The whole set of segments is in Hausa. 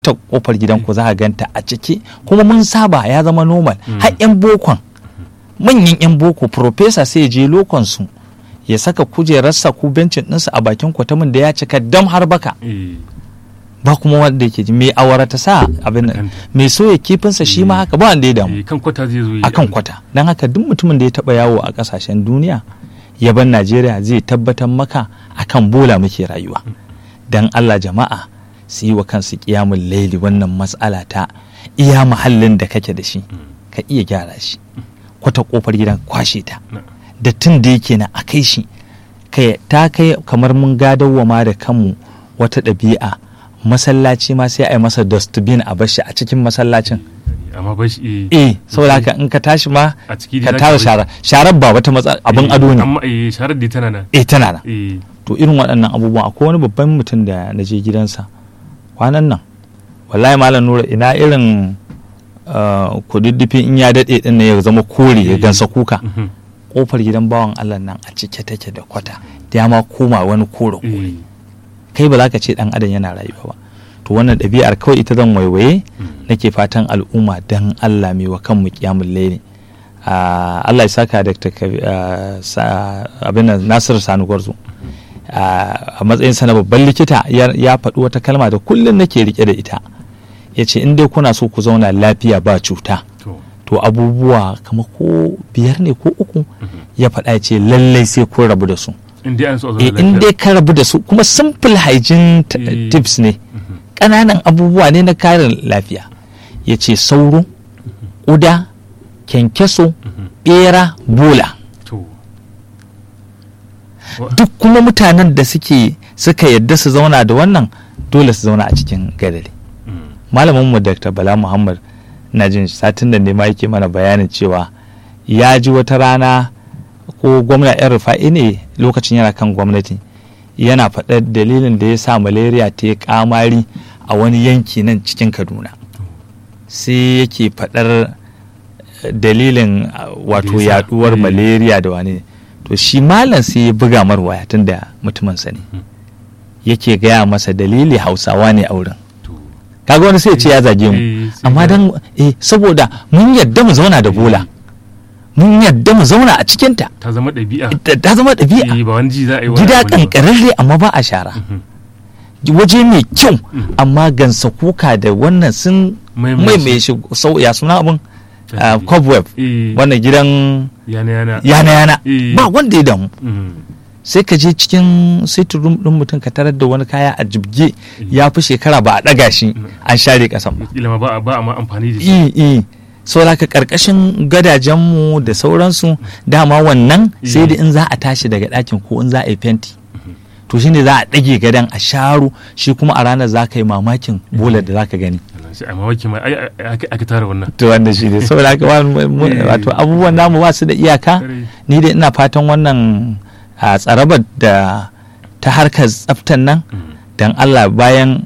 ta kofar gidanku za a ganta a ciki kuma mun saba ya zama normal har yan bokon manyan yan boko profesa sai ya je lokon su ya saka kujerarsa ko bencin ɗinsa a bakin kwatamin da ya cika dam har baka ba kuma wanda yake ji mai awara ta sa abin nan mai soya kifinsa shi ma haka ba wanda ya damu kan kwata zai zo akan kwata don haka duk mutumin da ya taba yawo a kasashen duniya yaban najeriya zai tabbatar maka akan bola muke rayuwa don allah jama'a su yi wa kansu kiyamun laili wannan matsala ta iya muhallin da kake da shi ka iya gyara shi kwata kofar gidan kwashe ta da tun da yake na a kai shi ta kai kamar mun gadawa ma da kanmu wata ɗabi'a masallaci ma sai a yi masa dustbin a bashi a cikin masallacin amma ba shi eh saboda haka in ka tashi ma a ciki ka tara shara sharar ba wata matsala abin ado ne amma eh sharar da tana nan eh tana nan eh to irin waɗannan abubuwan akwai wani babban mutum da na je gidansa kwanan nan wallahi malam nura ina irin kududdufi in ya daɗe ɗin ne ya zama kore ya gansa kuka kofar gidan bawan Allah nan a cike take da kwata ya ma koma wani kore kore kai ba za ka ce dan adam yana rayuwa ba to wannan ɗabi'ar kawai ita zan waiwaye nake fatan al'umma dan Allah mai wa kanmu kiyamul laili Allah ya saka da abin nan Nasiru Sani Gwarzo a matsayin sa na babban likita ya faɗi wata kalma da kullum nake rike da ita ya ce in dai kuna so ku zauna lafiya ba cuta to abubuwa kama ko biyar ne ko uku ya faɗa ce lallai sai kun rabu da su in dai ka rabu da su kuma simple hygiene tips ne ƙananan abubuwa ne na karin lafiya ya ce sauro ƙuda kyankyaso ɓera bola duk kuma mutanen da suke suka yadda su zauna da wannan dole su zauna a cikin gadari malamin mu dr bala muhammad na jin satin da ne ma yake mana bayanin cewa ya ji wata rana ko gwamna yan rufa'i ne lokacin yana kan gwamnati yana faɗar dalilin da ya sa malaria ta yi kamari a wani yanki nan cikin kaduna sai yake faɗar dalilin wato yaduwar malaria da wani to shi malam sai ya buga mar waya tun da mutuminsa ne yake gaya masa dalili hausawa ne a wurin kaga wani sai ya ce ya zage mu amma dan eh saboda mun yadda mu zauna da bola mun yadda mu zauna a cikinta ta zama ɗabi'a ta zama ɗabi'a ba wani ji za a yi gida kankararre amma ba a shara waje mai kyau amma gansa kuka da wannan sun mai mai shi ya suna abin cobweb wannan gidan yana yana ba wanda ya damu sai ka je cikin sitting room din mutum ka tarar da wani kaya a jibge ya fi shekara ba a ɗaga shi an share kasan ba ba ba a amfani da shi saboda ka karkashin gadajenmu da sauransu dama wannan sai da in za a tashi daga ɗakin ko in za a yi fenti to shine za a ɗage gadon a sharo shi kuma a ranar za ka yi mamakin bolar da za ka gani a mamaki ma aka tara wannan to wanda shi ne saboda haka wato abubuwan namu ba su da iyaka ni da ina fatan wannan a tsarabar da ta harkar tsaftan nan don Allah bayan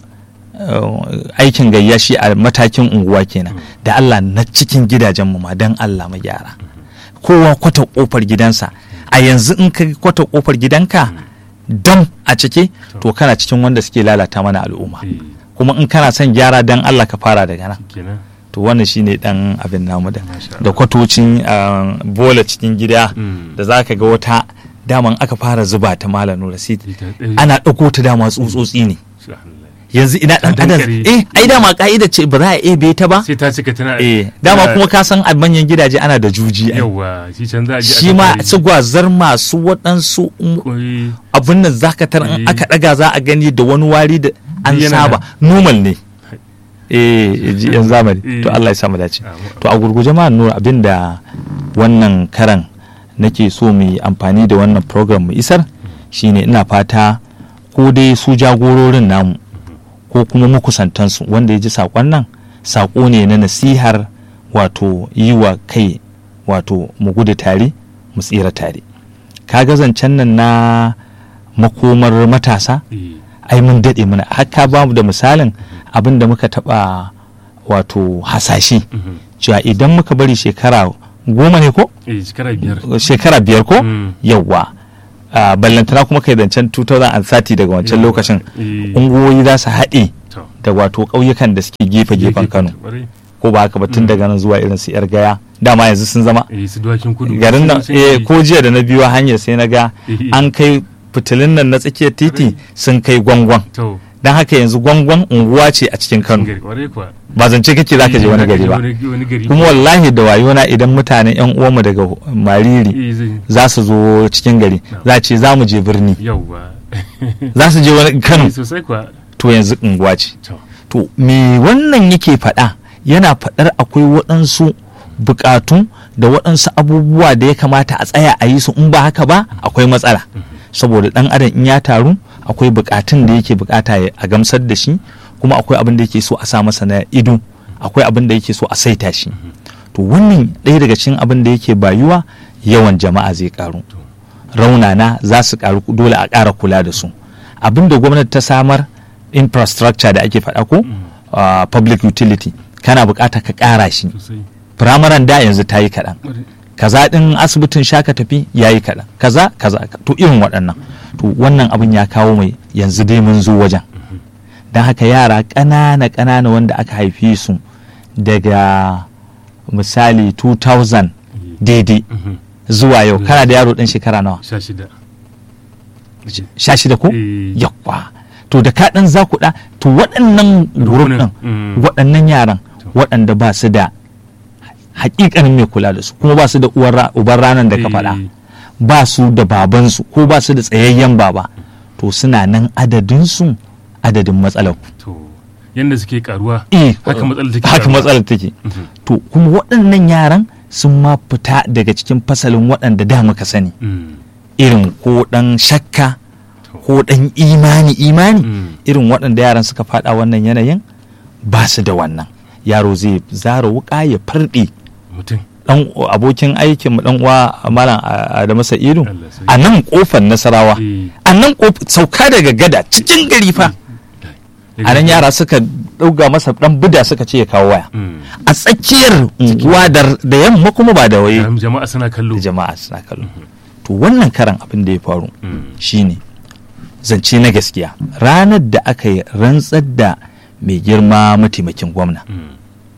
aikin gayya shi a matakin unguwa kenan da Allah na cikin gidajenmu ma don Allah mu gyara kowa kwata kofar gidansa a yanzu in ka kwata kofar gidanka dam a cike to kana cikin wanda suke lalata mana al'umma kuma in kana son gyara don Allah ka fara daga nan to wannan shine dan abin namu da da kwatocin bola cikin gida da zaka ga wata daman aka fara zuba ta malam rasid ana ɗauko ta dama tsutsotsi ne yanzu ina dan adam eh ai dama ka'ida ce ba za a ebe ta ba sai ta cika tana eh dama kuma ka san a manyan gidaje ana da juji yawa shi can za a shi ma su gwazar masu waɗansu abin nan zaka tar in aka daga za a gani da wani wari da an saba normal ne eh yan zamani to Allah ya samu dace to a gurguje ma nura abin da wannan karan nake so mu yi amfani da wannan program mu isar shine ina fata ko dai su jagororin namu ko kuma makusantansu wanda ya ji saƙon nan saƙo ne na nasihar wato yi wa kai wato mu gudu tare mu tsira tare ka zancen nan na makomar matasa ai mun daɗe mana haka ba mu da misalin abin da muka taɓa wato hasashe cewa idan muka bari shekara goma ne ko? shekara biyar ko? yawwa ballantana kuma kai zancen 2030 daga wancan lokacin ungoyi za su haɗe da wato ƙauyukan da suke gefe-gefen kano Ƙwarai. ko ba haka ba tun daga nan zuwa irin su yar gaya dama yanzu sun zama eh su dawakin kudu garin nan Sun- eh sun- ko jiya da na biyo hanyar sai na ga Eh. an kai fitilun nan na tsakiyar titi sun kai gwangwan to don haka yanzu gwangwan unguwa ce a cikin kano gari kwarai kuwa ba zance kake zaka je wani gari ba wani wani gari kuma wallahi da wayona idan mutanen yan uwanmu daga mariri eh zai za su zo cikin gari za a ce za mu je birni yau ba za su je wani kano sosai kuwa to yanzu unguwa ce to to me wannan yake faɗa yana faɗar akwai waɗansu buƙatu da waɗansu abubuwa da ya kamata a tsaya a yi su in ba haka ba akwai matsala saboda ɗan adam in ya taru akwai buƙatun da yake buƙata ya- a gamsar da shi kuma akwai abin da yake so a sa masa na ido akwai abin da yake so a saita shi to wannan ɗaya daga cikin abin da yake bayuwa yawan jama'a zai ƙaru raunana za su ƙaru dole a ƙara kula da su abin da gwamnati ta samar infrastructure da ake faɗa ko uh, public utility kana buƙatar ka ƙara shi sosai firamaren da yanzu ta yi kaɗan Ƙwarai. kaza ɗin asibitin shaka tafi ya yi kaɗan kaza kaza to irin waɗannan to wannan abin ya kawo mai yanzu dai mun zo wajen don haka yara ƙanana ƙanana wanda aka haife su daga misali 2000 daidai Mhm. zuwa yau kana da yaro ɗan shekara nawa sha shida sha shida ko Eh. yakwa to da ka ɗan zakuɗa to waɗannan group ɗin Mm. waɗannan yaran To. waɗanda ba su da hakikanin mai kula da su kuma ba su da uwar ra- uban ranar da ka faɗa Eh, ba su da babansu ko ba su da tsayayyen baba to suna nan adadinsu adadin matsalar to yanda suke karuwa eh haka matsalar take haka karuwa. matsalar take Mhm. to kuma waɗannan yaran sun ma fita daga cikin fasalin waɗanda da muka sani Mm. irin ko ɗan shakka To. ko ɗan imani imani Mm. irin waɗanda yaran suka faɗa wannan yanayin ba su da wannan yaro zai zara wuƙa ya farɗe mutum dan abokin aikin mu dan uwa malam Adamu Sa'idu Allah sai. a nan kofar Nasarawa Eh. a nan kof- sauka daga gada cikin gari fa a nan yara suka ɗauga masa dan bida suka ce ya kawo waya Mm. a tsakiyar unguwa da da yamma kuma ba da waye Jam- jama'a suna kallo da jama'a suna kallo to wannan karan abin da ya faru Mm. shine zance na gaskiya ranar da aka yi rantsar da mai girma mataimakin gwamna Mm.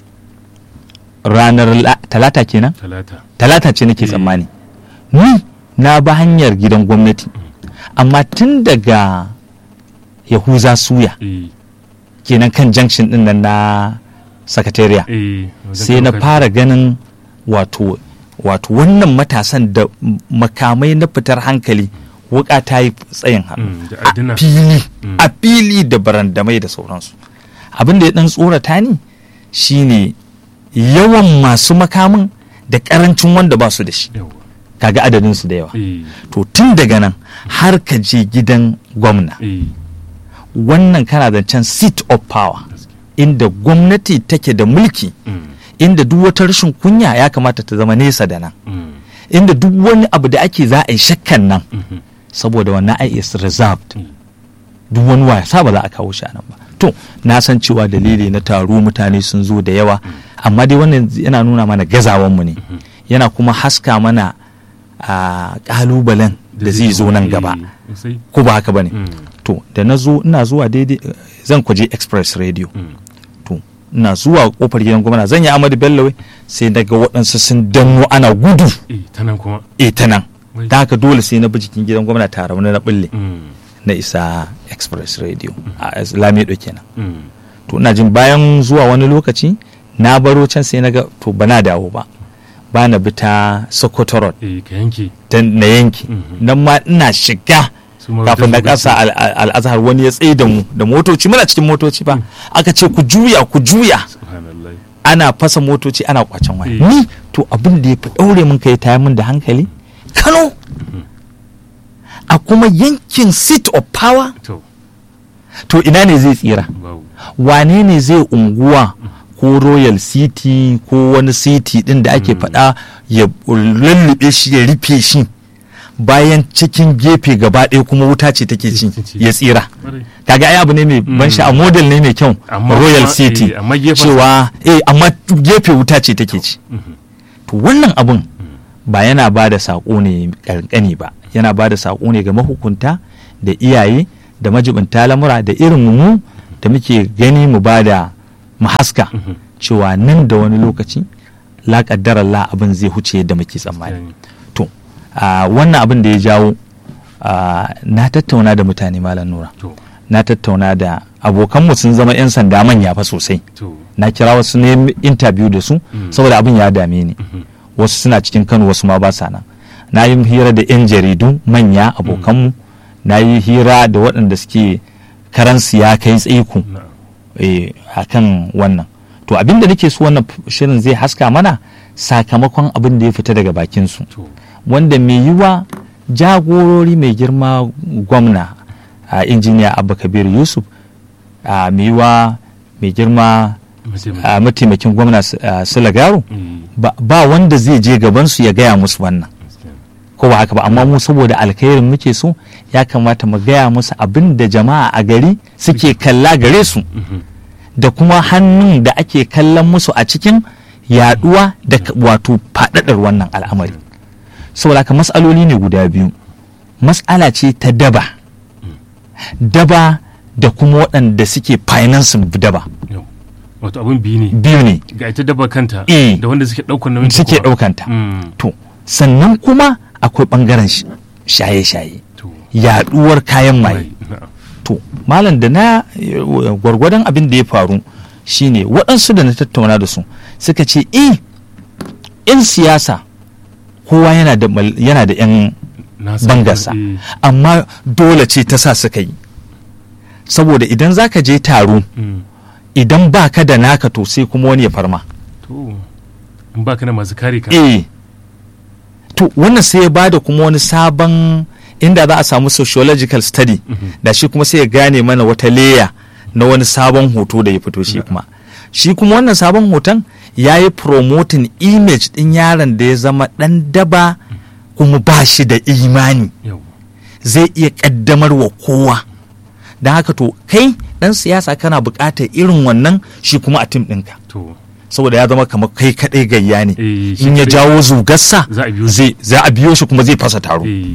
ranar la- talata kenan talata talata ce nake Eh. tsammani ni na ba hanyar gidan gwamnati amma tun daga yahuza suya eh kenan kan junction din nan na sakatariya eh wajen sai na ɗaukar- fara ganin wato wato wannan matasan da m- makamai na fitar hankali wuka ta yi tsayin hannu Mm, da a adduna. fili Mm. a fili da barandamai da sauransu abin da ya dan tsorata ni shine yawan masu makamin da karancin wanda ba su da shi yawa kaga adadin su da yawa eh to tun daga nan har ka je gidan gwamna eh wannan kana zancen seat of power gaskiya. inda gwamnati take da mulki Mm. inda duk wata rashin kunya ya kamata ta zama nesa da nan Mm. inda duk wani abu da ake za a yi shakkan nan Mhm. saboda wannan ai is reserved Mm. duk wani wasa ba za a kawo shi a nan ba to na san cewa dalili na taro mutane sun zo da yawa amma dai wannan yana nuna mana gazawanmu ne yana kuma haska mana a kalubalen da zai zo nan gaba Eh, sosai. ko ba haka bane Mm. to da na zo ina zuwa daidai eh, zan kwaje express radio Mm. to ina zuwa kofar gidan gwamna zan yi amadu bello sai daga waɗansu sun danno ana gudu eh ta nan kuma e ta nan Wai. da haka dole sai na bi jikin gidan gwamna tare wani na bulle Mm. na isa express radio a lamido kenan Mm. to ina jin bayan zuwa wani lokaci na baro can sai na ga to ba na dawo ba ba na bi ta sokoto road eh ka yanke ta na yanki Mhm. nan ma ina shiga Su ma kafin na wata kasa al- al- al'azhar wani ya tsaye da mu da motoci muna cikin motoci ba aka ce ku juya ku juya subhanallah ana fasa motoci ana kwacen waya Eh. ni to abin da ya fi ɗaure min kai taya min da hankali kano a kuma yankin seat of power to to ina ne zai tsira babu wane ne zai unguwa ko royal city ko wani city din da ake faɗa ya lullube shi ya rufe shi bayan cikin gefe gaba ɗaya kuma wuta ce take ci ya tsira Ƙwarai. kaga ai abu ne mai ban sha model ne mai kyau Amma royal kuma, city eh, amma gefen- cewa eh amma gefe wuta ce take ci Mhm. to wannan abun ba yana ba da saƙo ne ƙanƙani ba yana ba da saƙo ne ga mahukunta da iyaye da majibinta lamura da irin mu da da muke gani mu ba da mu haska cewa nan da wani lokaci la kaddara Allah abin zai huce yadda muke tsammani to wannan abin da ya jawo na tattauna da mutane malam nura na tattauna da abokanmu sun zama 'yan sanda manya fa sosai na kira wasu ne interview da su saboda abin ya dame ni wasu suna cikin kano wasu ma ba sa nan na yi hira da 'yan jaridu manya abokanmu na yi hira da waɗanda suke karansu ya kai tsaiko a kan wannan to abin da nake so wannan shirin zai haska mana sakamakon abin da ya fita daga bakinsu wanda mai yiwa jagorori mai girma gwamna a injiniya abba kabir yusuf a mai yiwa mai girma a mataimakin gwamna sulagaro ba wanda zai je gabansu ya gaya musu wannan ko ba haka ba amma mu saboda alkhairin muke so ya kamata mu gaya musu abin da jama'a a gari suke kalla gare su da kuma hannun da ake kallon musu a cikin yaduwa da wato faɗaɗar wannan al'amari saboda haka matsaloli ne guda biyu matsala ce ta daba daba da kuma waɗanda suke financing daba wato abin biyu ne biyu ne ga ita daba kanta Eh. da wanda suke ɗaukar nauyin ta suke kuwa. ɗaukanta Mm. to sannan kuma akwai ɓangaren sh- shaye-shaye to yaduwar kayan maye Mai, na'am. to malam da na eh, gwargwadon abin da ya faru shine waɗansu da na tattauna da su suka ce eh in siyasa kowa yana da mal- yana da 'yan Na san bangarsa eh, amma dole ce ta sa suka yi saboda idan za ka je taro mm. idan ba ka da naka to sai kuma wani ya farma to in baka na masu kare ka eh to wannan sai ya bada kuma wani sabon inda za a samu sociological study Mhm. da shi kuma sai ya gane mana wata leya na wani sabon hoto da ya fito shi kuma shi kuma wannan sabon hoton ya yi promoting image din yaron da ya zama dan daba kuma ba shi da imani yau zai iya kaddamar wa kowa don haka to kai dan siyasa kana buƙatar irin wannan shi kuma a tim ɗinka to saboda ya zama kamar kai kaɗai gayya ne Eh, shi in ya kaɗai. jawo zugarsa Za a biyo shi. zai za a biyo shi kuma zai fasa taro eh,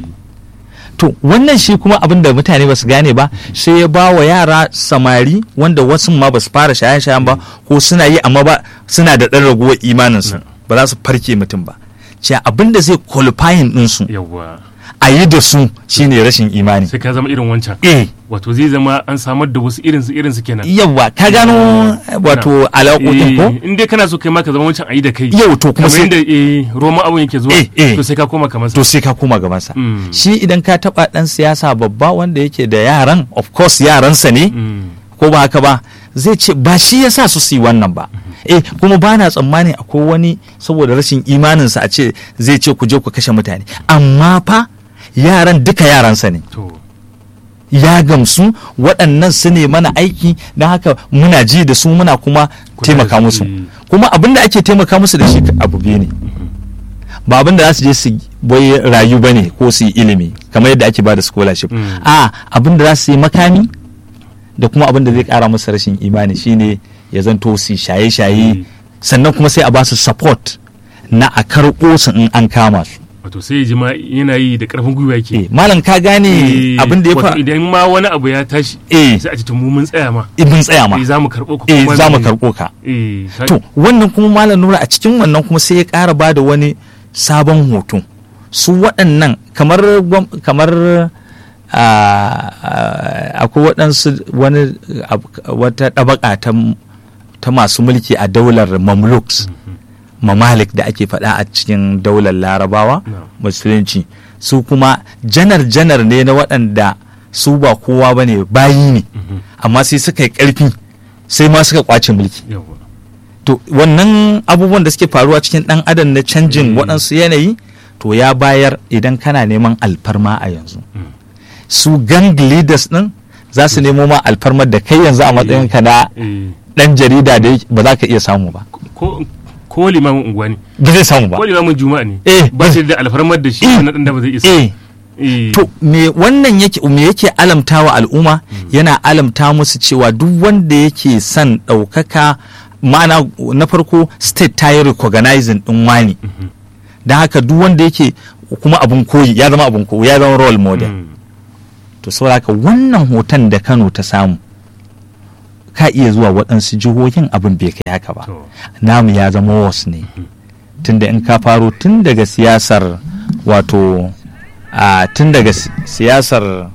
to wannan shi kuma abin da mutane ba su gane ba sai ya ba wa yara samari wanda wasu ma ba su fara shaye-shayen ba ko suna yi amma ba suna da ɗan raguwar imaninsu Na. ba za su farke mutum ba cewa abin da zai qualifying ɗinsu yawwa a yi da su shine rashin imani sai ka zama irin wancan eh wato zai zama an samar da wasu irinsu irinsu kenan yawa ka gano wato alaƙoƙin ko Eh, in dai kana so kai ma ka zama wancan ayi da kai yau to kuma kamar sai yadda eh, roma abun yake zuwa Eh, eh. to sai ka koma kamar sa to sai ka koma gabansa Mm. shi idan ka taɓa ɗan siyasa babba wanda yake da yaran of course yaransa ne Mm. ko ba haka ba zai ce ba shi ya sa su su yi wannan ba eh kuma ba na tsammani akwai wani saboda rashin imaninsa a ce zai ce ku je ku kashe mutane amma fa yaran duka yaransa ne to ya gamsu waɗannan su ne mana aiki don haka muna ji da su muna kuma Kula taimaka da su, musu eh. kuma abin da ake taimaka musu da shi abu biyu ne ba abin da za su je su bai rayu ba ne ko su yi ilimi kamar yadda ake ba da scholarship Mm. a abin da za su yi makami da kuma abin da zai kara musu rashin imani shine ya zanto su yi shaye-shaye Mm. sannan kuma sai a ba su support na a karɓo su in an kama su wato sai ya ji ma yana yi da karfin gwiwa yake Eh, malam ka gane Eh, abin da ya wato fa idan ma wani abu ya tashi eh sai a ce to mu mun tsaya ma ibin tsaya ma eh za mu karɓo ku eh kuma za mu menene? karɓo ka eh ka- to wannan kuma malam nura a cikin wannan kuma sai ya ƙara ba da wani sabon hoto su waɗannan kamar gwam- kamar ah, ah, akwai waɗansu wani ab- wata ɗabaka ta m- ta masu mulki a daular mamluks mamalik da ake faɗa a cikin daular larabawa No. musulunci su kuma janar-janar ne na waɗanda su ba kowa ba ne bayi ne Mhm. amma sai suka yi ƙarfi sai ma suka kwace mulki yawwa to wannan abubuwan da suke faruwa cikin dan adam na canjin Mm. waɗansu yanayi to ya bayar idan kana neman alfarma a yanzu Mm. su gang leaders din za su nemo ma alfarmar da kai yanzu a matsayin ka na eh dan jarida da yake- ba za ka iya samu ba ko ko limamin unguwa ne ba zai samu ba ko limamin juma'a ne Eh, ba shi da alfarmar da shi Eh. wannan dan da ba zai isa eh eh to me wannan yake me yake alamta wa al'umma yana alamta musu cewa duk wanda yake son ɗaukaka ma'ana na farko state ta yi recognizing ɗin wani Mhm. don haka duk wanda yake kuma abun koyi ya zama abun koyi ya zama role model Mm. to saboda haka wannan hoton da kano ta samu ka iya zuwa waɗansu jihohin abin bai kai haka ba namu ya zama wasu ne tunda in ka faro tun daga siyasar wato tun daga siyasar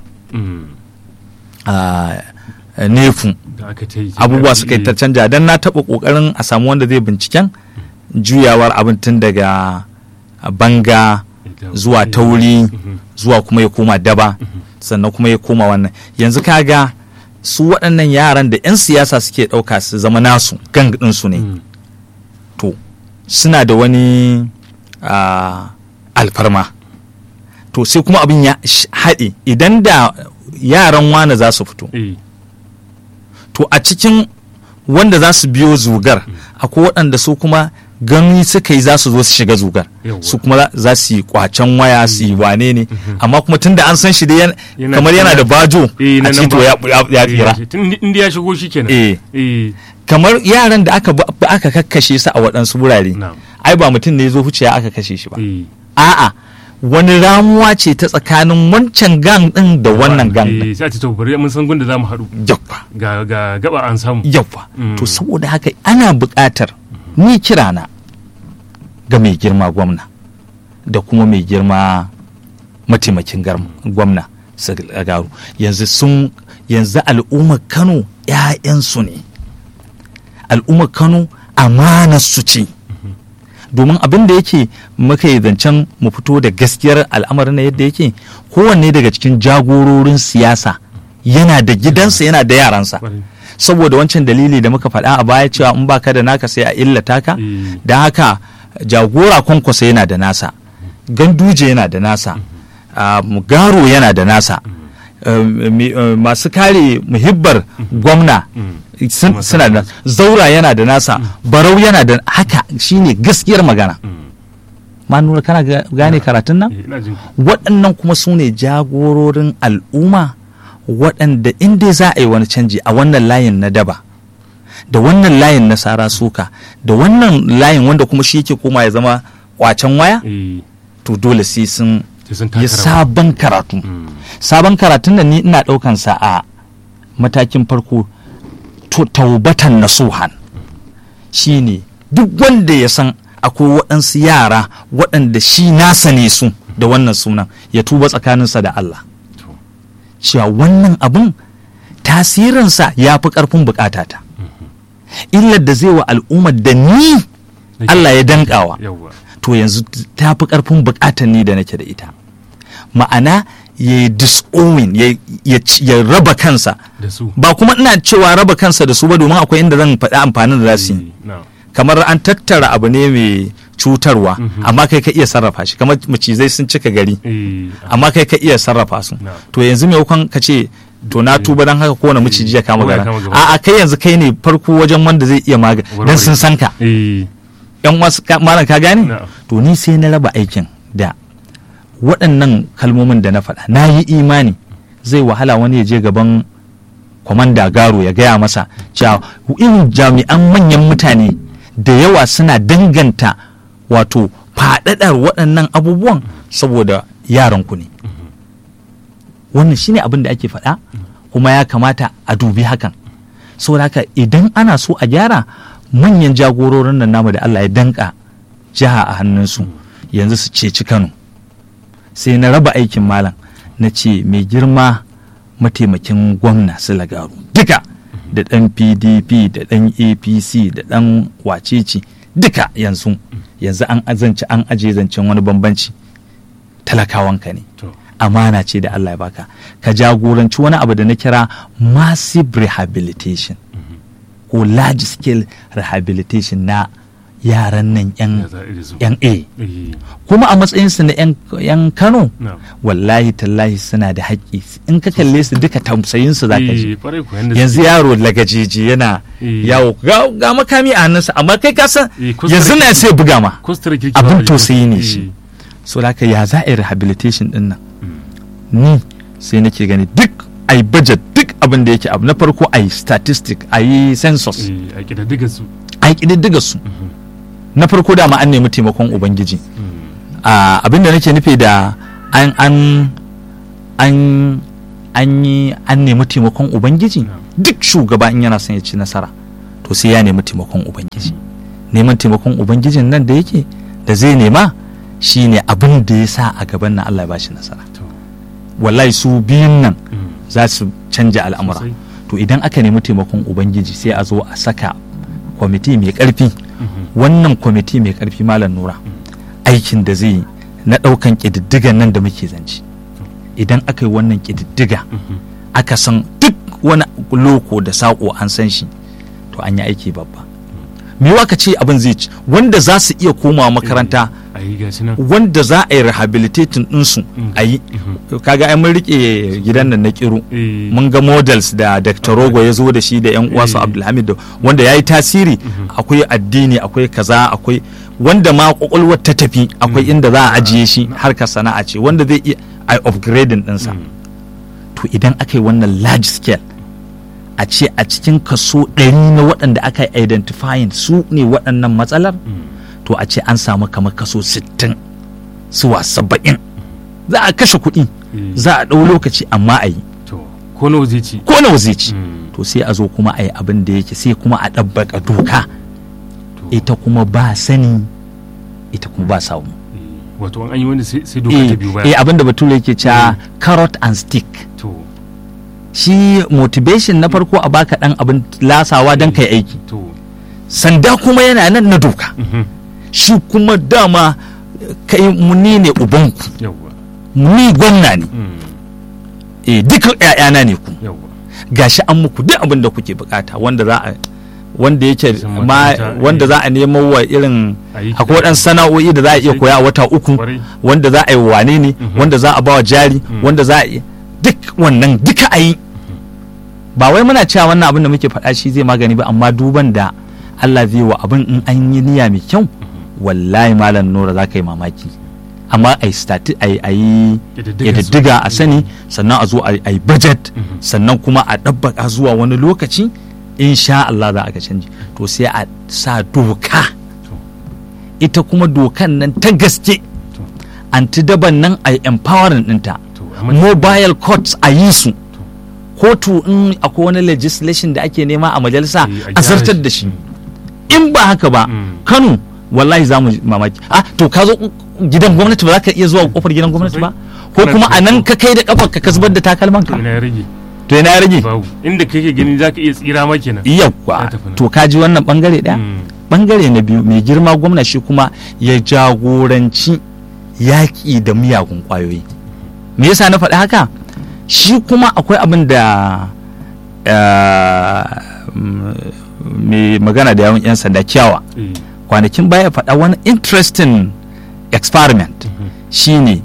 nefu abubuwa suka yi ta canja don na taɓa ƙoƙarin a samu wanda zai binciken juyawar abin tun daga banga zuwa tauri zuwa kuma ya koma daba sannan kuma ya koma wannan yanzu kaga su waɗannan yaran da 'yan siyasa suke ɗauka su zama nasu gang ɗinsu ne to suna da wani alfarma to sai kuma abin ya haɗe idan da yaran wane za su fito to a cikin wanda za su biyo zugar akwai waɗanda su kuma gani suka yi za su zo su shiga zugar su kuma za su yi kwacen waya su yi wane ne amma kuma tunda an san shi da kamar yana da bajo a cito ya tsira inda ya shigo shi kenan kamar yaran da aka aka kakkashe su a waɗansu wurare ai ba mutum ne ya zo wuciya aka kashe shi ba a'a wani ramuwa ce ta tsakanin wancan gang din da wannan gang din sai a ce to bari mun san gunda zamu haɗu yawwa ga ga gaba an samu yawwa to saboda haka ana buƙatar ni kirana ga mai girma gwamna da kuma mai girma mataimakin gwamna garu yanzu sun yanzu al'ummar kano 'ya'yansu ne al'ummar kano amanar su ce domin abin da yake muka yi zancen mu fito da gaskiyar al'amarin na yadda yake kowanne daga cikin jagororin siyasa yana da gidansa yana da yaransa saboda wancan dalili da muka faɗa a baya cewa in baka da naka sai a illata ka don haka jagora kwankwasa yana da nasa ganduje yana da nasa garo yana da nasa masu kare muhibbar gwamna suna da zaura yana da nasa barau yana da haka shine gaskiyar magana ma nuna kana gane karatun nan waɗannan kuma su ne jagororin al'umma waɗanda inda za a yi wani canji a wannan layin na daba da wannan layin na sara suka da wannan layin wanda kuma shi yake koma ya zama kwacen waya to dole sai sun yi sabon karatu sabon karatun da ni ina ɗaukan sa a matakin farko taubatan nasuhan shine duk wanda ya san akwai waɗansu yara waɗanda shi nasa ne su da wannan sunan ya tuba tsakaninsa da Allah cewa wannan abin tasirinsa ya fi ƙarfin bukatata illar da zai wa al'ummar da ni Allah ya dankawa to yanzu ta fi ƙarfin bukatar ni da nake da ita ma'ana ya yi disowning ya raba kansa ba kuma ina cewa raba kansa da su ba domin akwai inda zan faɗi amfanin da za su yi kamar an tattara abu ne mai cutarwa amma kai ka iya sarrafa shi kamar macizai sun cika gari amma kai ka iya sarrafa su to yanzu maimakon ka ce to na tuba don haka kowane maciji ya kama gara a kai yanzu kai ne farko wajen wanda zai iya magani don sun san ka yan wasu malam ka gane to ni sai na raba aikin da waɗannan kalmomin da na faɗa na yi imani zai wahala wani ya je gaban kwamanda garo ya gaya masa cewa irin jami'an manyan mutane da yawa suna danganta wato faɗaɗar waɗannan abubuwan saboda yaranku ne wannan shine abin da ake faɗa kuma ya kamata a dubi hakan saboda haka idan ana so a gyara manyan jagororin nan namu da Allah ya danka jiha a hannunsu yanzu su ceci Kano sai na raba aikin malam na ce mai girma mataimakin gwamna Lagaru duka da ɗan pdp da ɗan apc da ɗan wacece duka yanzu yanzu an azance an aje zancen wani bambanci talakawanka ne amana ce da Allah ya baka ka jagoranci wani abu da na kira massive rehabilitation ko large scale rehabilitation na yaran nan yan a kuma a matsayinsu na yan kano wallahi tallahi suna da haƙƙi in ka kalle su duka tausayinsu za ka ji yanzu yaro lagajeji yana yawo ga makami a hannunsa amma kai ka san yanzu na sai buga ma abin tausayi ne shi so da ya za a yi rehabilitation din nan ni sai nake gani duk a yi budget duk abin da yake abu na farko a yi statistic a yi census a yi ƙididdiga su na farko dama an nemi taimakon ubangiji abin da nake nufi da an an an an yi an nemi taimakon ubangiji duk shugaba in yana son ya ci nasara to sai ya nemi taimakon ubangiji neman taimakon ubangijin nan da yake da zai nema shine abin da ya sa a gaban nan Allah ya bashi nasara wallahi su biyun nan za su canja al'amura to idan aka nemi taimakon ubangiji sai a zo a saka kwamiti mai karfi wannan kwamiti mai karfi malam nura aikin da zai yi na ɗaukan ƙididdigan nan da muke zance idan aka yi wannan ƙididdiga aka san duk wani loko da saƙo an san shi to an yi aiki babba me ka ce abin zai ci wanda za su iya komawa makaranta wanda za a yi rehabilitating ɗinsu a yi kaga ai mun rike gidan nan na kiru mun ga models da dr rogo ya zo da shi da yan uwansu abdulhamid wanda ya yi tasiri akwai addini akwai kaza akwai wanda ma kwakwalwar ta tafi akwai inda za a ajiye shi harkar sana'a ce wanda zai iya a upgrading ɗinsa to idan aka yi wannan large scale a ce a cikin kaso ɗari na waɗanda aka yi identifying su ne waɗannan matsalar to a ce an samu kamar kaso 60 zuwa 70 za a kashe kuɗi za a ɗau lokaci amma a yi ko nawa zai ci ko nawa zai ci to sai a zo kuma a yi abin da yake sai kuma a ɗabbaka doka ita kuma ba sani ita kuma ba samu wato an yi wanda sai doka ta biyu baya eh abin da bature yake cewa carrot and stick to shi motivation na farko a baka dan abin lasawa don kai aiki to sanda kuma yana nan na doka shi kuma dama kai muni ne ubanku yawwa ni gwamna ne eh duka ƴaƴana ne ku yawwa gashi an muku duk abin da kuke bukata wanda za a wanda yake San ma makaranta, wanda eh. za a nemo wa irin Ayi akwai waɗansu sana'o'i da za a iya Sosai. koya a wata uku Kwarai. wanda za a yi wane ne wanda za a bawa jari wanda za a yi duk wannan duka a yi ba wai muna cewa wannan abin da muke faɗa shi zai magani ba amma duban da Allah zai wa abin in an yi niyya mai kyau wallahi malam nura za ka yi mamaki amma a yi stati a yi- a yi Ƙididdiga ƙididdiga su. a sani sannan a zo a yi budget sannan kuma a ɗabbaka zuwa wani lokaci insha Allah za a ga canji to sai a sa doka ita kuma dokan nan ta gaske To. anti-daban nan a yi empowering ɗinta to amma mobile courts a yi su kotu in akwai wani legislation da ake nema a majalisa Eh, a a gyara zartar shi. da shi in ba haka ba Mm. kano wallahi za mu mamaki ah to ka zo gidan gwamnati ba za ka iya zuwa kofar gidan gwamnati ba ko Kana kuma a nan cikin- ka kai da kafar ka zubar da takalman to ka ina ya rage to ina ya rage babu inda kake gani zaka iya tsira ma kenan yawwa Ya tafi nan. to ka ji wannan bangare daya Mm. bangare na biyu mai girma gwamna shi kuma ya jagoranci yaƙi da miyagun ƙwayoyi me yasa na faɗi haka shi kuma akwai abin da eh, mm, mai magana da yawan 'yan sanda kyawa Eh, kwanakin baya faɗa wani interesting experiment shine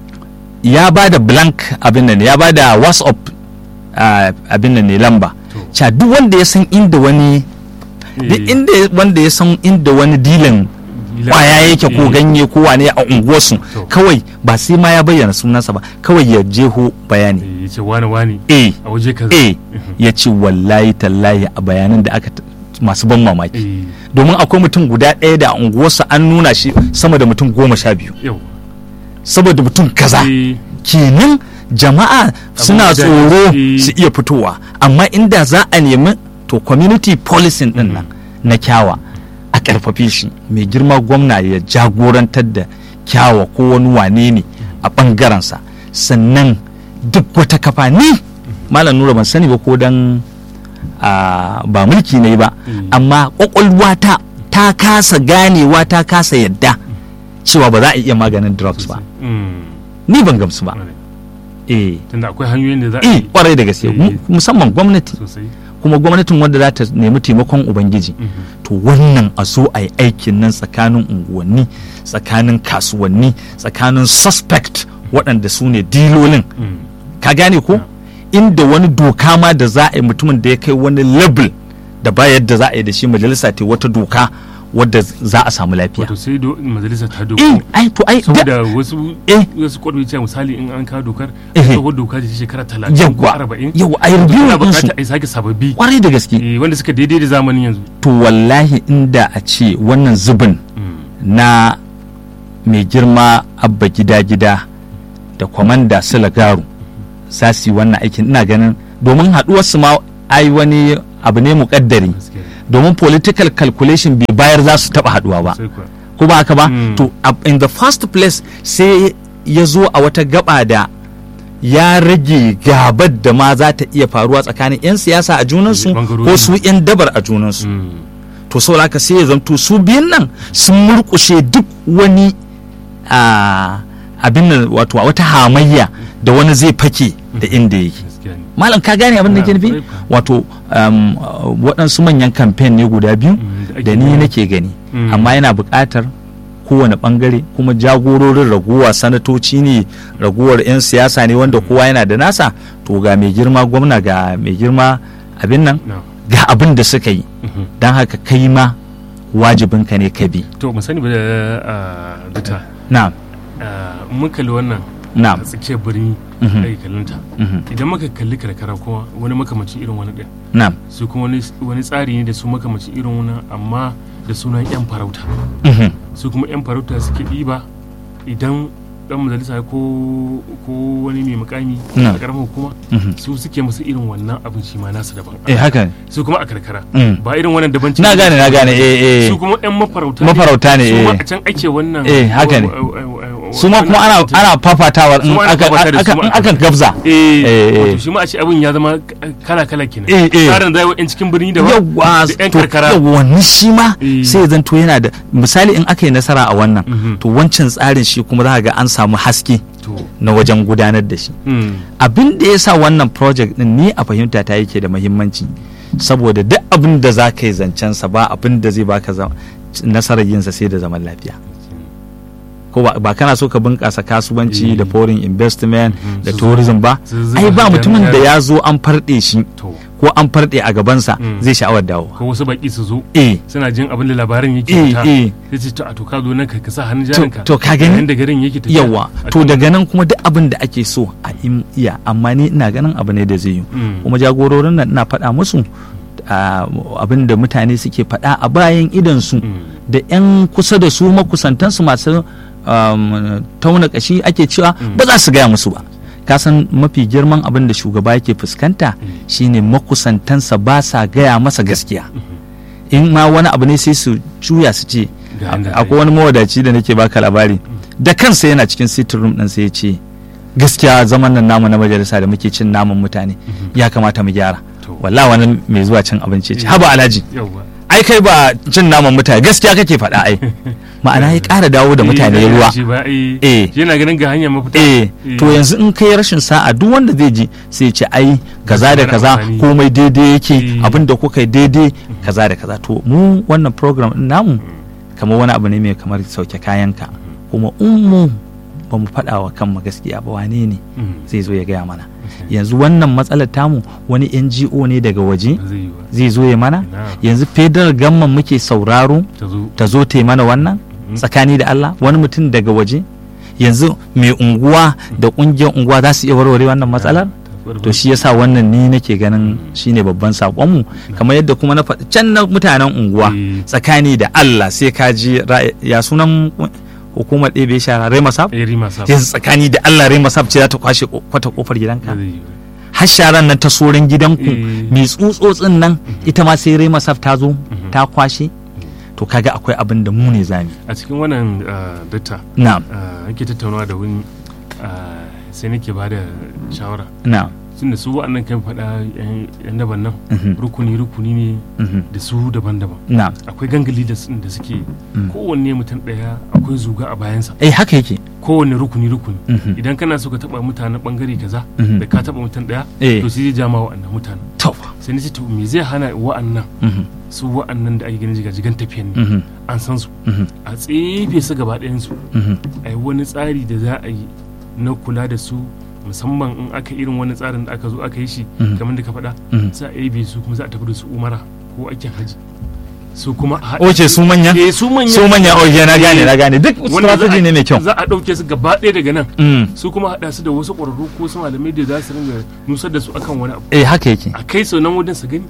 ya ba da blank abin nan ya ba da whatsapp ah, abin nan ne lamba To. ca duk wanda ya san inda wani duk eh, inda wanda ya san inda wani dilan ila- kwaya yake ko eh, ganye ko wane a unguwarsu To. kawai ba sai ma ya bayyana sunansa ba kawai ya jeho bayani eh, yace wani wani eh a waje kaza eh ya ce wallahi tallahi a bayanan da aka t- masu ban mamaki eh domin akwai mutum guda ɗaya da a unguwarsa an nuna shi sama da mutum goma sha biyu yau saboda mutum kaza eh kenan jama'a suna da- tsoro eh. su iya fitowa amma inda za a nemi to community policing din nan na kyawa a karfafe shi mai girma gwamna ya jagorantar da kyawa ko wani wane ne a ɓangarensa sannan duk wata kafa ni malam nura ban sani ba ko dan a, ba mulki ne ba Mm. amma kwakwalwata ta kasa ganewa ta kasa yadda cewa ba za a iya maganin drugs ba mm, ni ban gamsu ba kwarai. eh tunda akwai hanyoyin da za a eh yi kwarai da gaske Eh. mu- musamman gwamnati sosai kuma gwamnatin wanda za ta nemi taimakon ubangiji Mhm. to wannan a zo a yi aikin nan tsakanin unguwanni tsakanin kasuwanni tsakanin suspect waɗanda su ne dilolin Mm, ka gane ko inda wani doka ma da za a yi mutumin da ya kai wani level da ba yadda za a yi da shi majalisa ta wata doka wadda za a samu lafiya wato sai do- majalisa ta eh doko ai to ai da- saboda wasu eh wasu kwaɗo cewa misali in an kawo dokar Eh. tsohon doka ce shekara talatin ko yawwa arba'in yawwa a yi review ana ɗinsu bukata a yi sake sababbi kwarai da gaske eh, wanda suka daidai da zamanin yanzu to wallahi inda a ce wannan zubin Mm, na mai girma abba gida-gida da kwamanda garu za su yi wannan aikin ina ganin domin haɗuwarsu ma ai wani abu ne muƙaddari gaskiya domin political calculation bai bayar za su taɓa haɗuwa ba sai kuwa ko ba haka ba Mm. to a- in the first place sai ya zo a wata gaba da ya rage gabar da ma za ta iya faruwa tsakanin 'yan siyasa a junansu Bangarori. ko su 'yan dabar a junansu Mm. to saboda haka sai ya zanto su biyun nan sun murkushe duk wani a abin nan wato wata hamayya da wani zai fake da inda yake gaskiya ne malam ka gane abin da ke Na, nufi kwarai kuwa. wato um, uh, waɗansu manyan kamfen ne guda biyu Mm, da ake da ni yi. nake gani Mm. amma yana buƙatar kowane ɓangare kuma jagororin raguwa sanatoci ne raguwar 'yan siyasa ne wanda kowa yana da nasa to ga mai girma gwamna ga mai girma abin nan na ga abin da suka yi Mhm. don haka kai ma wajibinka ne ka bi to mu sani ba da ah, duta na ah, in mun kalli wannan na a tsakiyar birni Mhm. ake kallonta mhm, idan muka kalli karkara kuma wani makamacin irin wani ɗin na su kuma wani- wani tsari ne da su makamacin irin wani amma da sunan 'yan farauta mhm, su kuma 'yan farauta suke ɗiba idan dan majalisa ko ko wani mai mukami Na. a karamar hukuma mhm. su suke musu irin wannan abin shi ma nasu daban eh haka ne su kuma a karkara Mm. ba irin wannan daban na gane na gane eh eh su kuma 'yan mafarauta Mafarauta ne, su ma eh. a can ake wannan Eh, haka ne. wa- wa- wa- wa- su ma kuma ana wannan- ana fafatawar in Su ma ana aka fafata da su aka- ma in a aka gabza eh Eh, eh. wato shi ma a ce abin ya zama kala kala kenan Eh, eh. tsarin da yan cikin birni da yawwa da yan to karkara yawwa ni shi ma Eh. sai ya zanto yana da misali in aka yi nasara a wannan Mhm. to wancan tsarin shi kuma za ka ga an samu haske to na wajen gudanar da shi mm, abin da ya sa wannan project din ni a fahimta ta yake da muhimmanci saboda duk abin da za ka yi zancensa ba abin da zai baka za- nasarar yinsa sai da zaman lafiya ko ba, ba kana so ka bunƙasa kasuwanci Eh. da foreign investment Mhm. da Su tourism ba su zuba ai ba hannun mutumin da jari. ya zo an farɗe shi to ko an farɗe a gabansa Mm. zai sha'awar dawo ko wasu baki su zo eh suna jin abin da labarin yake eh fita eh sai ce to a to ka zo nan ka ka sa hannun To- jarinka to ka gani? yayin da garin yake tafiya yawa a to cikin- daga nan kuma duk abin da ake so a im- iya amma ni ina ganin abu ne da zai yi Mm. kuma jagororin nan ina faɗa musu ah, abin da mutane suke faɗa a bayan idansu Mm. da 'yan kusa da su makusantansu masu um, tauna kashi ake cewa ba za su gaya musu ba kasan mafi girman abin da shugaba yake fuskanta shine makusantansa ba sa gaya masa gaskiya in ma wani abu ne sai su juya su ce Ga inda akwai wani mawadaci da nake baka labari da kansa yana cikin sitting room din sai ya ce gaskiya zaman nan namu na majalisa da muke cin naman mutane ya kamata mu gyara To. wallahi wani mai zuwa cin abinci ya ce haba alhaji yawa ai kai ba cin naman mutane gaskiya kake faɗa ai ma'ana ya ƙara dawo da mutane Eh, ruwa shi ba eh Eh. shi yana ganin ga hanyar mafita eh to yanzu in kai rashin sa'a duk wanda zai ji sai ya ce ai kaza da Yana kaza amfani. komai daidai yake Eh. abin da kuka yi daidai kaza da kaza to mu wannan program din namu kamar wani abu ne mai kamar sauke kayanka kuma in mu ba mu faɗa wa kanmu gaskiya ba wane ne Mm. zai zo ya gaya mana yanzu wannan matsalar tamu wani NGO ne daga waje ba zai yi ba zai zo ya mana Ina. yanzu federal gamman muke sauraro ta zo ta zo ta yi mana wannan tsakani da Allah wani mutum daga waje yanzu mai unguwa da kungiyar unguwa za su iya warware wannan matsalar to shi yasa wannan ni nake ganin shine babban sakonmu kamar yadda kuma na faɗi can na mutanen unguwa Eh. tsakani da Allah sai ka ji ra- ya sunan hukumar ɗebe shara Rema Sab eh rima sa yanzu tsakani da Allah Rema Sab ce za ta kwashe ko- kwata kofar gidanka ba zai yi ba har sharan nan ta soran gidanku Eh. mai tsutsotsin nan ita ma sai Rema Sab ta zo ta kwashe to kaga akwai abin da mu ne zami a cikin wannan ah, datta na'am ah, ake tattaunawa da wani ah, sai nake ba da shawara na'am tun da su wa'annan kan faɗa yan- yan daban nan Mhm. rukuni rukuni ne Mhm. da su daban-daban na'am akwai gangali da su- da suke Mm. kowanne mutum ɗaya akwai zuga a bayansa eh haka yake kowanne rukuni rukuni Mhm. idan kana so ka taɓa mutanen ɓangare kaza Mhm. da ka taɓa mutum ɗaya Eh. to sai zai jama wa'annan mutanen to sai ni ce to me zai hana wa'annan Mhm. su wa'annan da ake ganin jigajigan tafiyan ne Mhm. an san su Mhm. a tsefe su gaba ɗayansu Mhm. a yi wani tsari da za a yi na kula da su musamman in aka irin wani tsarin da aka zo aka yi shi Mhm. kamar da ka faɗa Mhm. za a yi su kuma za a tafi da su umara ko aikin haji su kuma a haɗa Oce su manya? eh su manya su manya oke na gane na gane duk Wanda za a- strategy ne mai kyau za a ɗauke su gaba ɗaya daga nan Mm. su kuma haɗa su da wasu ƙwararru ko su malamai da za su ringa nusar da su akan wani abu eh haka yake a kai su nan wajen su gani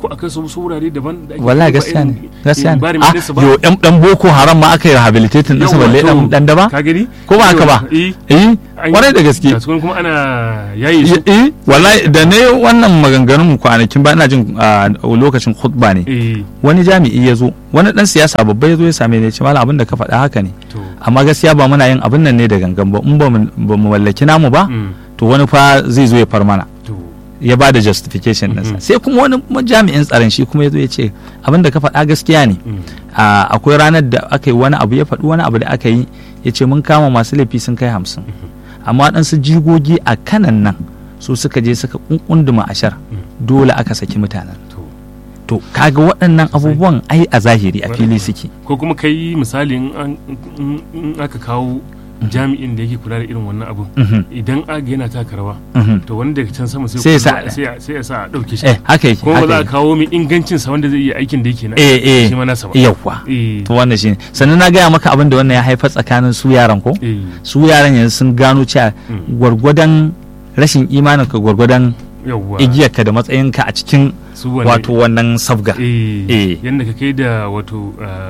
ko akai su wasu wurare daban da ake wallahi ba gaskiya irin ne gaskiya ne environment ɗinsu ba. yo dan dan boko haram ma aka yi rehabilitating din sa Yawwa, balle to, dan dan da ba ka gani ko ba haka ba eh eh an yi- kwarai da gaske ga su kuma ana yayi su eh wallahi da ne wannan maganganun kwanakin ba ina jin a lokacin khutba ne eh wani jami'i ya zo wani dan siyasa babba ya zo ya same ni ya ce malam abin da ka faɗa haka ne to amma gaskiya ba muna yin abin nan ne da gangan ba in ba mu ba mu mallaki namu ba mm, to wani fa zai zo ya far mana to ya ba da justification ɗinsa Mhm. sai kuma wani ma- jami'in tsaron shi kuma ya zo ya ce abin da ka faɗa gaskiya ne mm, a, akwai ranar da aka yi wani abu ya faɗi wani abu da aka yi ya ce mun kama masu laifi sun kai hamsin amma waɗansu jigogi a kanan nan su suka je suka kunkunduma ashar dole aka saki mutanen to to kaga waɗannan abubuwan ai a zahiri a fili suke ko kuma kai misali in an- in in aka kawo jami'in da yake kula da irin wannan abun Mhm, idan aga yana taka rawa mhm. to wani daga can sama sai Sai ya kuma sa- sai ya- sai ya sa a dauke shi eh haka yake kuma ba za haka a yake kawo mai ingancin sa wanda zai iya aikin da yake na eh eh shi ma nasa ba yawwa eh to wannan shine sannan na gaya maka abin da wannan ya haifar tsakanin su yaran ko eh su yaran yanzu sun gano cewa Mm. gwargwadon rashin imanin ka gwargwadon yawwa igiyarka da matsayinka a cikin su wannan- wato wannan sabga eh Eh. yanda ka kai da wato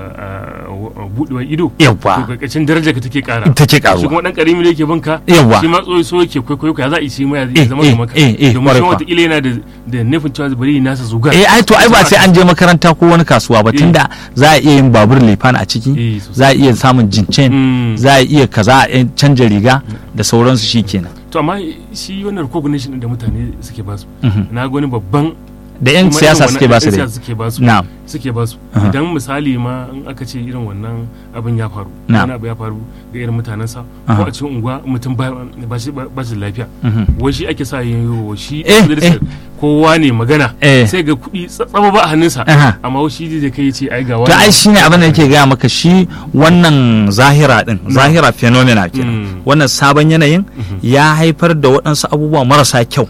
ah, ah, budewar ido to yawwa karkashin daraja ka take kara take shi karuwa kuma dan karimi da yake banka Yawwa. shi ma tsoyi so yake kwaikwayo ka za a yi shi ma ya Eh, zama eh, kamar ka eh, eh, domin kwarai shi kuwa. wataƙila yana da da nufin cewa bari yi nasa zugar eh ai to ai ba sai an je makaranta ko wani kasuwa ba Eh. tunda za a iya yin babur lifan a ciki Eh, sosai. za a iya samun jincen Mm. za a iya kaza a iya canja riga da sauransu shikenan to amma shi wannan recognition din da mutane suke ba su Mhm. na ga wani babban da yan kuma siyasa irin suke ba su wannan- da yan siyasa suke ba su na'am suke ba su Aha. idan misali ma in aka ce irin wannan abin ya faru Na'am. wani abu ya faru ga irin mutanensa Aha. ko a cikin unguwa mutum ba ba shi ba shi da lafiya Mhm. wai shi ake sa yin yiwu shi Eh, majalisar kowa ne magana Eh. sai ga kuɗi tsaba ba a hannunsa Aha. amma wai shi zai kai ce ai ga to ai shine abin da yake gaya maka shi wannan zahira din zahira phenomena kenan Mm. wannan sabon yanayin ya haifar da waɗansu abubuwa marasa kyau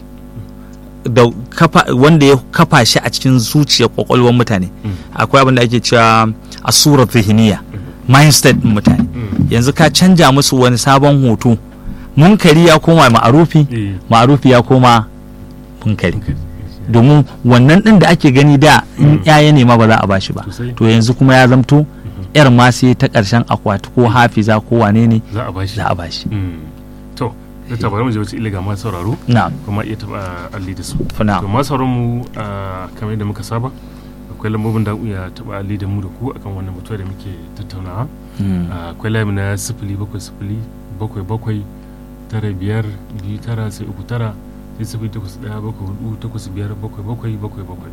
da kafa wanda ya kafa shi a cikin zuciyar kwakwalwar mutane akwai abin da ake cewa asura zihiniya mindset din mutane Mm. yanzu ka canja musu wani sabon hoto munkari ya koma ma'arufi Eh. ma'arufi ya koma munkari Okay. domin wannan din da ake gani da in yaya ne ma ba za a bashi ba Sosai. to yanzu kuma ya zamto yar ma sai ta karshen akwati ko hafiza ko wane ne za a bashi za a bashi Mm. to da tabarar mu je wata iliga ma sauraro na'am kuma iya taba alli da su Na'am. to ma sauran mu ah, kamar yadda muka saba akwai lambobin da iya taba alli da mu da ku akan wannan batu da muke tattaunawa Mm. Ah, akwai layi na sifili bakwai sifili bakwai bakwai tara biyar biyu tara sai uku tara sai sifili takwas ɗaya bakwai hudu takwas biyar bakwai bakwai bakwai bakwai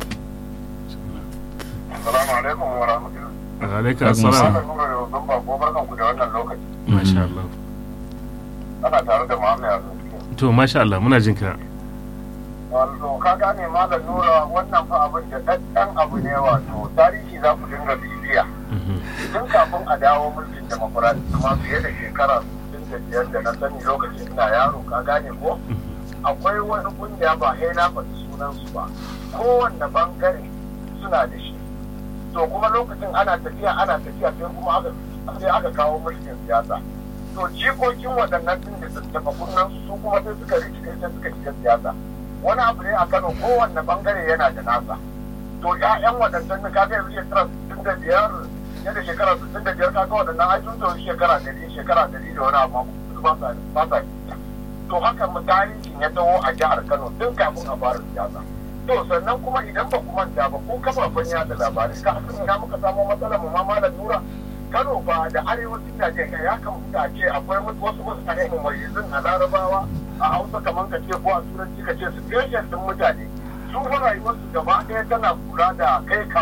Assalamu alaikum wa rahmatullahi. alaika Alaikum assalam Malam Nura da Uzun ba ko barkan ku da wannan lokaci. masha Allah Ana tare da Muhammad Yasin. to masha Allah muna jin ka Wato ka gane Malam Nura wannan fa abin da ɗan abu ne wato tarihi za ku dinga bibiya. Mhm. Tun kafin a dawo mulkin demokuraɗi kuma fiye da shekara 65 da na sani lokacin ina yaro ka gane ko? Akwai wani kungiya ba sai na faɗi sunansu ba. Kowanne bangare suna da shi. to kuma lokacin ana tafiya ana tafiya sai kuma aka sai aka kawo mulkin siyasa to jikokin waɗannan din da tattafa kunnan su kuma sai suka rike sai suka shiga siyasa wani abu ne a Kano kowanne bangare yana da nasa to ƴaƴan waɗannan da kaga yanzu shekara sittin da biyar ne da shekara sittin da biyar kaga waɗannan ai sun tauri shekara ɗari shekara ɗari da wani abu su ba sa ba sa to haka mu tarihin ya taho a jihar Kano tun kafin a fara siyasa to sannan kuma idan ba ku manta ba ko kafafen yada labarai ka san ina muka samu matsalar mu ma malam nura Kano ba da arewacin Najeriya ya kamata a ce akwai wasu mutane mu mai a larabawa a Hausa kamar ka ce ko a turanci ka ce su din mutane su fa rayuwarsu gaba ɗaya tana kula da kai kawo